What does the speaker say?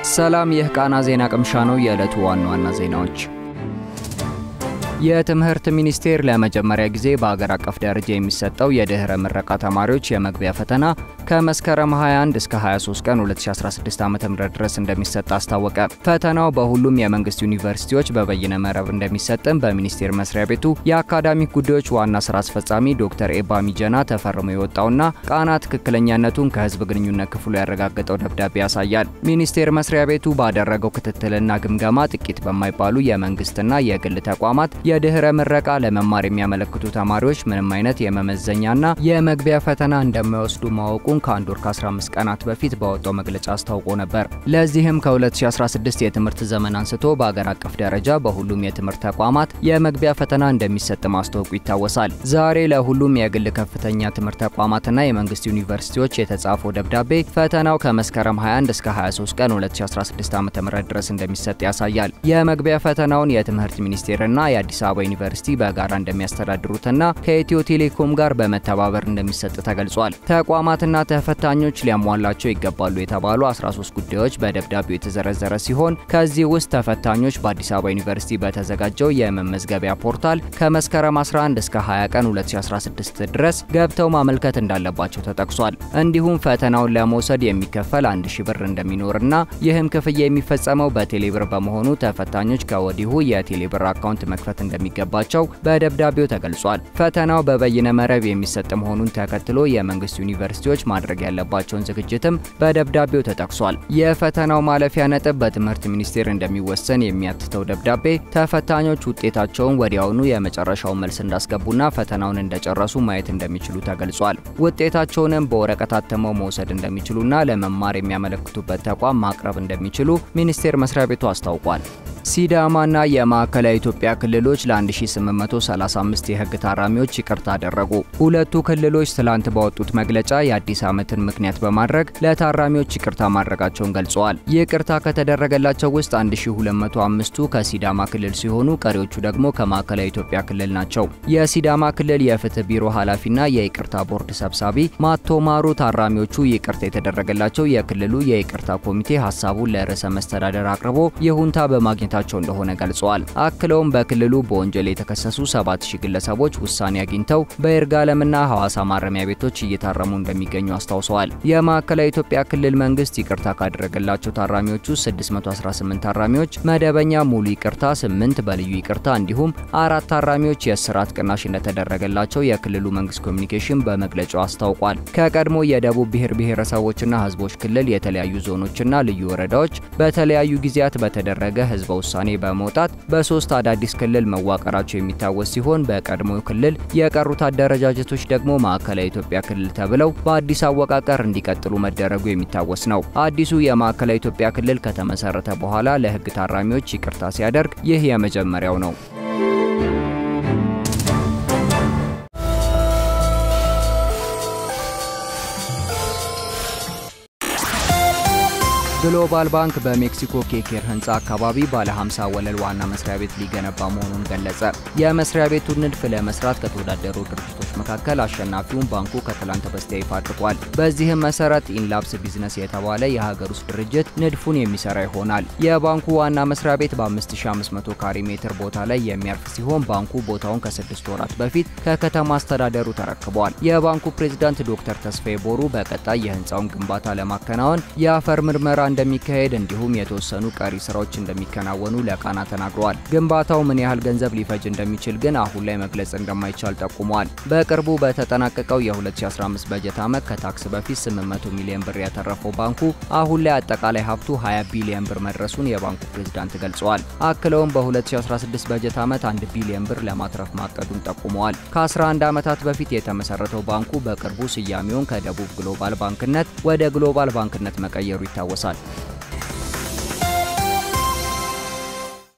ሰላም፣ ይህ ቃና ዜና ቅምሻ ነው። የዕለቱ ዋና ዋና ዜናዎች የትምህርት ሚኒስቴር ለመጀመሪያ ጊዜ በአገር አቀፍ ደረጃ የሚሰጠው የድህረ ምረቃ ተማሪዎች የመግቢያ ፈተና ከመስከረም 21 እስከ 23 ቀን 2016 ዓ.ም ድረስ እንደሚሰጥ አስታወቀ። ፈተናው በሁሉም የመንግስት ዩኒቨርሲቲዎች በበይነ መረብ እንደሚሰጥም በሚኒስቴር መስሪያ ቤቱ የአካዳሚክ ጉዳዮች ዋና ስራ አስፈጻሚ ዶክተር ኤባ ሚጀና ተፈርሞ የወጣውና ቃና ትክክለኛነቱን ከህዝብ ግንኙነት ክፍሉ ያረጋገጠው ደብዳቤ ያሳያል። ሚኒስቴር መስሪያ ቤቱ ባደረገው ክትትልና ግምገማ ጥቂት በማይባሉ የመንግስትና የግል ተቋማት የድህረ ምረቃ ለመማር የሚያመለክቱ ተማሪዎች ምንም አይነት የመመዘኛና የመግቢያ ፈተና እንደማይወስዱ ማወቁን ከአንድ ወር ከ15 ቀናት በፊት ባወጣው መግለጫ አስታውቆ ነበር። ለዚህም ከ2016 የትምህርት ዘመን አንስቶ በአገር አቀፍ ደረጃ በሁሉም የትምህርት ተቋማት የመግቢያ ፈተና እንደሚሰጥ ማስታወቁ ይታወሳል። ዛሬ ለሁሉም የግል ከፍተኛ ትምህርት ተቋማትና የመንግስት ዩኒቨርሲቲዎች የተጻፈው ደብዳቤ ፈተናው ከመስከረም 21 እስከ 23 ቀን 2016 ዓ.ም ድረስ እንደሚሰጥ ያሳያል። የመግቢያ ፈተናውን የትምህርት ሚኒስቴርና የአዲስ አበባ ዩኒቨርሲቲ በጋራ እንደሚያስተዳድሩትና ከኢትዮ ቴሌኮም ጋር በመተባበር እንደሚሰጥ ተገልጿል። ተቋማትና ተፈታኞች ሊያሟላቸው ይገባሉ የተባሉ 13 ጉዳዮች በደብዳቤው የተዘረዘረ ሲሆን ከዚህ ውስጥ ተፈታኞች በአዲስ አበባ ዩኒቨርሲቲ በተዘጋጀው የመመዝገቢያ ፖርታል ከመስከረም 11 እስከ 20 ቀን 2016 ድረስ ገብተው ማመልከት እንዳለባቸው ተጠቅሷል። እንዲሁም ፈተናውን ለመውሰድ የሚከፈል አንድ ሺ ብር እንደሚኖርና ይህም ክፍያ የሚፈጸመው በቴሌብር በመሆኑ ተፈታኞች ከወዲሁ የቴሌብር አካውንት መክፈት እንደሚገባቸው በደብዳቤው ተገልጿል። ፈተናው በበይነ መረብ የሚሰጥ መሆኑን ተከትሎ የመንግስት ዩኒቨርሲቲዎች ማድረግ ያለባቸውን ዝግጅትም በደብዳቤው ተጠቅሷል። የፈተናው ማለፊያ ነጥብ በትምህርት ሚኒስቴር እንደሚወሰን የሚያትተው ደብዳቤ ተፈታኞች ውጤታቸውን ወዲያውኑ የመጨረሻውን መልስ እንዳስገቡና ፈተናውን እንደጨረሱ ማየት እንደሚችሉ ተገልጿል። ውጤታቸውንም በወረቀት አትመው መውሰድ እንደሚችሉና ለመማር የሚያመለክቱበት ተቋም ማቅረብ እንደሚችሉ ሚኒስቴር መስሪያ ቤቱ አስታውቋል። ሲዳማና የማዕከላዊ ኢትዮጵያ ክልሎች ለ1835 የህግ ታራሚዎች ይቅርታ አደረጉ። ሁለቱ ክልሎች ትላንት ባወጡት መግለጫ የአዲስ ዓመትን ምክንያት በማድረግ ለታራሚዎች ይቅርታ ማድረጋቸውን ገልጸዋል። ይቅርታ ከተደረገላቸው ውስጥ 1205ቱ ከሲዳማ ክልል ሲሆኑ ቀሪዎቹ ደግሞ ከማዕከላዊ ኢትዮጵያ ክልል ናቸው። የሲዳማ ክልል የፍትህ ቢሮ ኃላፊና የይቅርታ ቦርድ ሰብሳቢ ማቶ ማሩ ታራሚዎቹ ይቅርታ የተደረገላቸው የክልሉ የይቅርታ ኮሚቴ ሀሳቡን ለርዕሰ መስተዳደር አቅርቦ ይሁንታ በማግኘት ቸው እንደሆነ ገልጸዋል። አክለውም በክልሉ በወንጀል የተከሰሱ 7000 ግለሰቦች ውሳኔ አግኝተው በይርጋለምና ሐዋሳ ማረሚያ ቤቶች እየታረሙ እንደሚገኙ አስታውሰዋል። የማዕከላዊ ኢትዮጵያ ክልል መንግስት ይቅርታ ካደረገላቸው ታራሚዎች ውስጥ 618 ታራሚዎች መደበኛ ሙሉ ይቅርታ፣ 8 በልዩ ይቅርታ እንዲሁም አራት ታራሚዎች የእስራት ቅናሽ እንደተደረገላቸው የክልሉ መንግስት ኮሚኒኬሽን በመግለጫው አስታውቋል። ከቀድሞ የደቡብ ብሔር ብሔረሰቦችና ህዝቦች ክልል የተለያዩ ዞኖችና ልዩ ወረዳዎች በተለያዩ ጊዜያት በተደረገ ህዝበ ውሳኔ በመውጣት በሶስት አዳዲስ ክልል መዋቀራቸው የሚታወስ ሲሆን በቀድሞው ክልል የቀሩት አደረጃጀቶች ደግሞ ማዕከላዊ ኢትዮጵያ ክልል ተብለው በአዲስ አወቃቀር እንዲቀጥሉ መደረጉ የሚታወስ ነው። አዲሱ የማዕከላዊ ኢትዮጵያ ክልል ከተመሰረተ በኋላ ለህግ ታራሚዎች ይቅርታ ሲያደርግ ይህ የመጀመሪያው ነው። ግሎባል ባንክ በሜክሲኮ ኬኬር ህንፃ አካባቢ ባለ 50 ወለል ዋና መስሪያ ቤት ሊገነባ መሆኑን ገለጸ። የመስሪያ ቤቱን ንድፍ ለመስራት ከተወዳደሩ ድርጅቶች መካከል አሸናፊውን ባንኩ ከትላንት በስቲያ ይፋ አድርጓል። በዚህም መሰረት ኢንላፕስ ቢዝነስ የተባለ የሀገር ውስጥ ድርጅት ንድፉን የሚሰራ ይሆናል። የባንኩ ዋና መስሪያ ቤት በ5500 ካሬ ሜትር ቦታ ላይ የሚያርፍ ሲሆን ባንኩ ቦታውን ከስድስት ወራት በፊት ከከተማ አስተዳደሩ ተረክቧል። የባንኩ ፕሬዝዳንት ዶክተር ተስፋዬ ቦሩ በቀጣይ የህንፃውን ግንባታ ለማከናወን የአፈር ምርመራ እንደሚካሄድ እንዲሁም የተወሰኑ ቀሪ ስራዎች እንደሚከናወኑ ለቃና ተናግረዋል። ግንባታው ምን ያህል ገንዘብ ሊፈጅ እንደሚችል ግን አሁን ላይ መግለጽ እንደማይቻል ጠቁመዋል። በቅርቡ በተጠናቀቀው የ2015 በጀት ዓመት ከታክስ በፊት 800 ሚሊዮን ብር ያተረፈው ባንኩ አሁን ላይ አጠቃላይ ሀብቱ 20 ቢሊዮን ብር መድረሱን የባንኩ ፕሬዝዳንት ገልጸዋል። አክለውም በ2016 በጀት ዓመት 1 ቢሊዮን ብር ለማትረፍ ማቀዱን ጠቁመዋል። ከ11 ዓመታት በፊት የተመሰረተው ባንኩ በቅርቡ ስያሜውን ከደቡብ ግሎባል ባንክነት ወደ ግሎባል ባንክነት መቀየሩ ይታወሳል።